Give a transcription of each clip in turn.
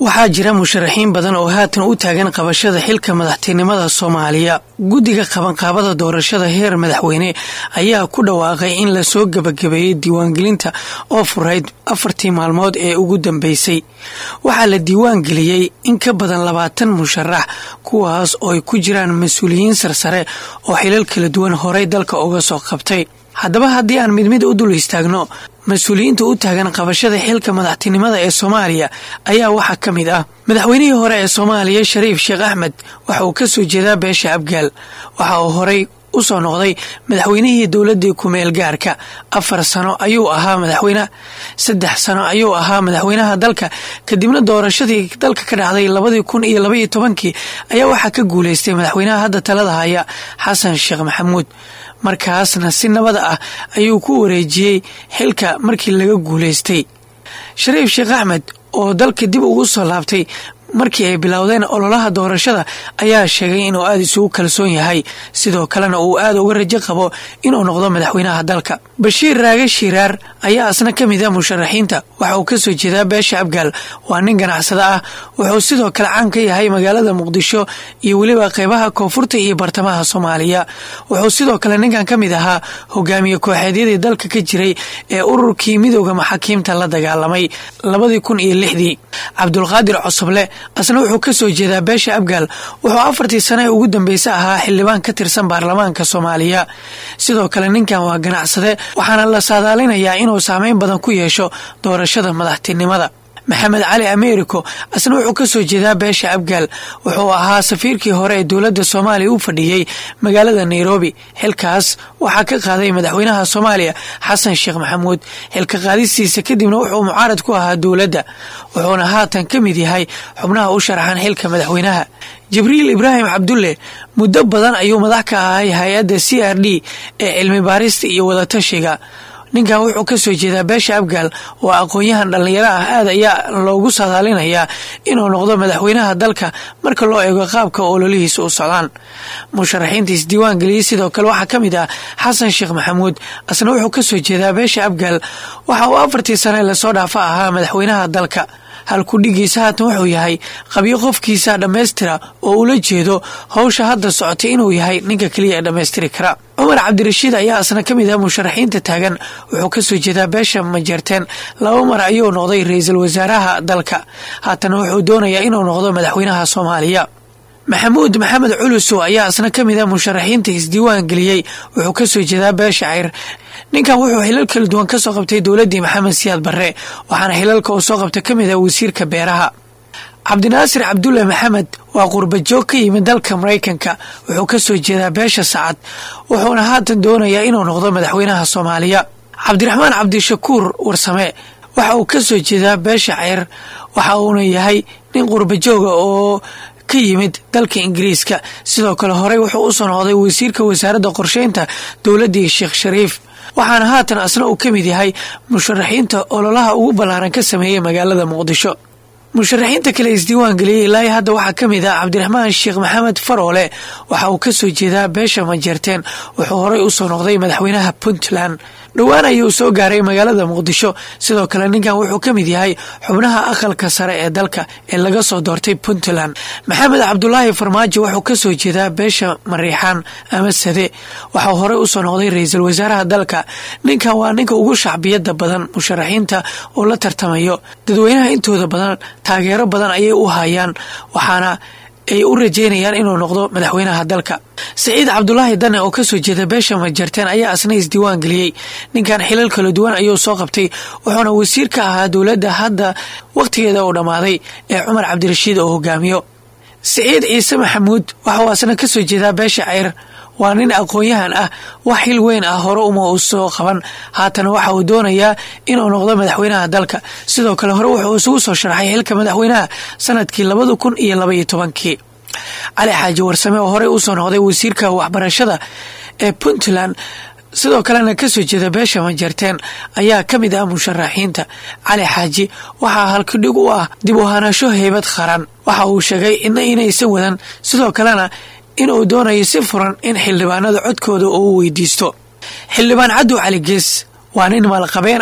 waxaa jira musharaxiin badan oo haatan u taagan qabashada xilka madaxtinimada soomaaliya guddiga qabanqaabada doorashada heer madaxweyne ayaa ku dhawaaqay in lasoo gebagabeeyey diiwaangelinta oo furayd afartii maalmood ee ugu dambeysay waxaa la diiwaangeliyey in ka badan labaatan musharax kuwaas oo ay ku jiraan mas-uuliyiin sarsare oo xilal kala duwan horey dalka uga soo qabtay haddaba haddii aan mid mid u dul istaagno mas-uuliyiinta u taagan qabashada xilka madaxtinimada ee soomaaliya ayaa waxaa ka mid ah madaxweynihii hore ee soomaaliya shariif sheekh axmed waxa uu ka soo jeedaa beesha abgaal waxa uu horey u soo noqday madaxweynihii dowladii kumeel gaarka afar sano ayuu ahaa madaxweyne saddex sano ayuu ahaa madaxweynaha dalka kadibna doorashadii dalka ka dhacday labadii kun iyo labaiyo tobankii ayaa waxaa ka guuleystay madaxweynaha hadda talada haya xasan sheekh maxamuud markaasna si nabada ah ayuu ku wareejiyey xilka markii laga guuleystay shariif sheekh axmed oo dalka dib ugu soo laabtay markii ay bilowdeen ololaha doorashada ayaa sheegay inuu aada isugu kalsoon yahay sidoo kalena uu aada uga rajo qabo inuu noqdo madaxweynaha dalka bashiir raage shiiraar ayaa asna ka mid a musharaxiinta waxa uu kasoo jeedaa beesha abgaal waa nin ganacsada ah wuxuu sidoo kale caan ka yahay magaalada muqdisho iyo weliba qeybaha koonfurta iyo bartamaha soomaaliya wuxuu sidoo kale ninkan ka mid ahaa hogaamiye kooxeedyadii dalka ka jiray ee ururkii midooda maxaakiimta la dagaalamay labadii kun iyo lixdii cabdulqaadir cosoble asna wuxuu ka soo jeedaa beesha abgaal wuxuu afartii sane ugu dambeysa ahaa xildhibaan ka tirsan baarlamaanka soomaaliya sidoo kale ninkan waa ganacsade waxaana la saadaalinayaa inuu saameyn badan ku yeesho doorashada madaxtinimada maxamed cali americo asna wuxuu ka soo jeedaa beesha abgaal wuxuu ahaa safiirkii hore ee dowladda soomaaliya u fadhiyey magaalada nairobi xilkaas waxaa ka qaaday madaxweynaha soomaaliya xasan sheekh maxamuud xilka qaadistiisa kadibna wuxuu mucaarad ku ahaa dowladda wuxuuna haatan ka mid yahay xubnaha u sharaxan xilka madaxweynaha jibriil ibraahim cabdulle muddo badan ayuu madax ka ahay hay-adda c r d ee cilmi baarista iyo wadatashiga ninkan wuxuu ka soo jeedaa beesha abgaal oo aqoon-yahan dhallinyaro ah aad ayaa loogu saadaalinayaa inuu noqdo madaxweynaha dalka marka loo eego qaabka ololihiisa u socdaan musharaxiinta isdiiwaan geliyey sidoo kale waxaa ka mid ah xasan sheekh maxamuud asna wuxuu ka soo jeedaa beesha abgaal waxa uu afartii sane lasoo dhaafa ahaa madaxweynaha dalka halkudhigiisa haatan wuxuu yahay qabyo qofkiisa dhammaystira oo ula jeedo howsha hadda socotay inuu yahay ninka keliya ee dhammaystiri kara cumar cabdirashiid ayaa asna ka mid ah musharaxiinta taagan wuxuu ka soo jeedaa beesha majeerteen laba mar ayuu noqday ra-iisul wasaaraha dalka haatan wuxuu doonayaa inuu noqdo madaxweynaha soomaaliya maxamuud maxamed culusow ayaa asna ka mid ah musharaxiinta isdiiwaan geliyey wuxuu ka soo jeedaa beesha cayr ninkan wuxuu xilal kala duwan ka soo qabtay dowladdii maxamed siyaad barre waxaana xilalka uu soo qabta ka mid ah wasiirka beeraha cabdinaasir cabdulle maxamed waa qurbajoog ka yimid dalka maraykanka wuxuu ka soo jeedaa beesha sacad wuxuuna haatan doonayaa inuu noqdo madaxweynaha soomaaliya cabdiraxmaan cabdishakuur warsame waxa uu ka soo jeedaa beesha ceyr waxa uuna yahay nin qurbajooga oo ka yimid dalka ingiriiska sidoo kale horey wuxuu u soo noqday wasiirka wasaaradda qorsheynta dowladdii sheekh shariif waxaana haatan asna uu ka mid yahay musharaxiinta ololaha ugu ballaaran ka sameeyey magaalada muqdisho musharaxiinta kale isdiiwaan geliyey ilaa hadda waxaa ka mid ah cabdiraxmaan sheekh maxamed faroole waxa uu ka soo jeedaa beesha majeerteen wuxuu horey u soo noqday madaxweynaha puntland dhowaan ayuu soo gaaray magaalada muqdisho sidoo kale ninkan wuxuu ka mid yahay xubnaha aqalka sare ee dalka ee laga soo doortay puntland maxamed cabdulaahi farmaajo wuxuu ka soo jeedaa beesha mariixaan ama sade waxau horey u soo noqday ra-iisul wasaaraha dalka ninkan waa ninka ugu shacbiyada badan musharaxiinta oo la tartamayo dadweynaha intooda badan taageero badan ayay u hayaan waxaana ay u rajeynayaan inuu noqdo madaxweynaha dalka saciid cabdulaahi dane oo kasoo jeeda beesha majarteen ayaa asna isdiiwaan geliyey ninkan xilal kala duwan ayuu soo qabtay wuxuuna wasiir ka ahaa dowladda hadda wakhtigeeda uu dhammaaday ee cumar cabdirashiid oo hogaamiyo saciid ciise maxamuud waxauu asna kasoo jeedaa beesha ceyr waa nin aqoon-yahan ah wax xil weyn ah hore uma uu soo qaban haatana waxa uu doonayaa inuu noqdo madaxweynaha dalka sidoo kale hore wuxuu isugu soo sharaxay xilka madaxweynaha sanadkii labada kun iyo labaiyo tobankii cali xaaji warsame oo horey usoo noqday wasiirka waxbarashada ee puntland sidoo kalena kasoo jeeda beesha majarteen ayaa ka mid ah musharaxiinta cali xaaji waxaa halkidhig u ah dib u hanasho heybad qaran waxa uu sheegay ina inaysan wadan sidoo kalena inuu doonayo si furan in xildhibaanada codkooda uu weydiisto xildhibaan cadow cali gees waa nin maalqabeen ah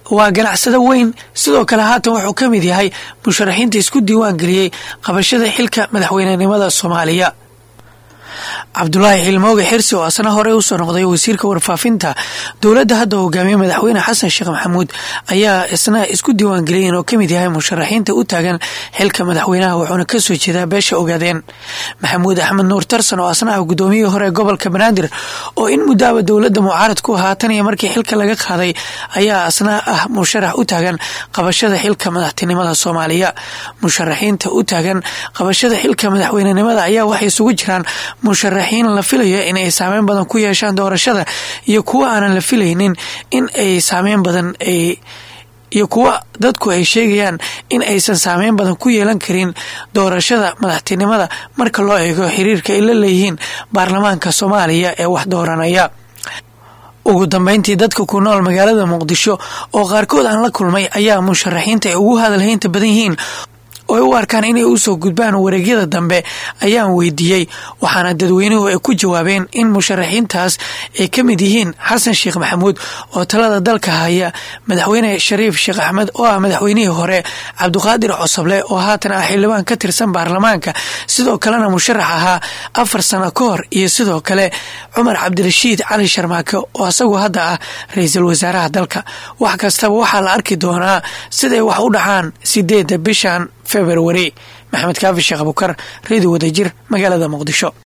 waa ganacsado weyn sidoo kale haatan wuxuu ka mid yahay musharaxiinta isku diiwaan geliyey qabashada xilka madaxweynenimada soomaaliya cabdulaahi xilmooge xirsi oo asna horey usoo noqday wasiirka warfaafinta dowladda hadda hogaamiye madaxweyne xasan sheekh maxamuud ayaa isna isku diiwaangeliyeen oo kamid yahay musharaxiinta u taagan xilka madaxweynaha wuxuuna kasoo jeedaa beesha ogaadeen maxamuud axmed nuur tarsan oo asna ah gudoomiyihii hore gobolka banaadir oo in muddaaba dowladda mucaarad ku ahaa tan iyo markii xilka laga qaaday ayaa asna ah musharax u taagan qabashada xilka madaxtinimada soomaaliya musharaxiinta u taagan qabashada xilka madaxweynenimada ayaa waxay isugu jiraan musharaxiin la filayo in ay saameyn badan ku yeeshaan doorashada iyo kuwa aanan la filaynin in ay saameyn badan ay iyo kuwa dadku ay sheegayaan in aysan saameyn badan ku yeelan karin doorashada madaxtinimada marka loo eego xiriirka ay la leeyihiin baarlamaanka soomaaliya ee wax dooranaya ugu dambeyntii dadka ku nool magaalada muqdisho oo qaarkood aan la kulmay ayaa musharaxiinta ay ugu hadalhaynta badan yihiin oo ay u arkaan inay usoo gudbaan wareegyada dambe ayaan weydiiyey waxaana dadweynuhu ay ku jawaabeen in musharaxiintaas ay ka mid yihiin xasan sheekh maxamuud oo talada dalka haya madaxweyne shariif sheekh axmed oo ah madaxweynihii hore cabdiqaadir cosoble oo haatan ah xildhibaan ka tirsan baarlamaanka sidoo kalena musharax ahaa afar sano ka hor iyo sidoo kale cumar cabdirashiid cali sharmaake oo asagu hadda ah ra-iisul wasaaraha dalka wax kastaba waxaa la arki doonaa siday wax u dhacaan sideedda bishan februari maxamed kaafi sheekh abukar redio wadajir magaalada muqdisho